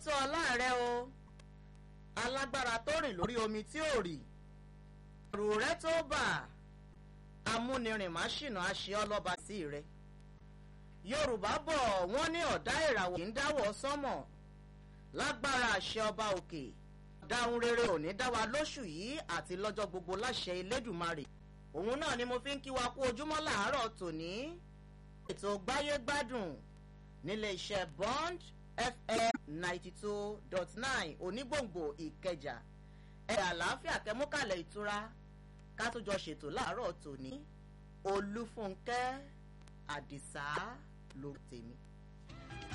tó ọlá rẹ o alágbára tó rìn lórí omi tí ò rì ẹrù rẹ tó bà amúnirìn má ṣìnà àṣẹ ọlọ́ba sí rẹ yorùbá bọ̀ wọ́n ní ọ̀dá ìràwọ̀ kì í dáwọ́ sánmọ̀ lágbára àṣẹ ọba òkè dáhùn rere ò ní dá wa lóṣù yìí àti lọ́jọ́ gbogbo láṣẹ elédùmarè òun náà ni mo fi ń kí wa kú ojúmọ́ làárọ̀ tòní ètò gbáyégbádùn nílé iṣẹ́ bond fm ninety two dot nine onígbòǹgbò ìkẹjà ẹ̀ àlàáfíà kẹmúkàlẹ̀ ìtura ká tó jọ ṣètò láàárọ̀ tòní olúfúnkẹ́ àdìsá ló tèmi.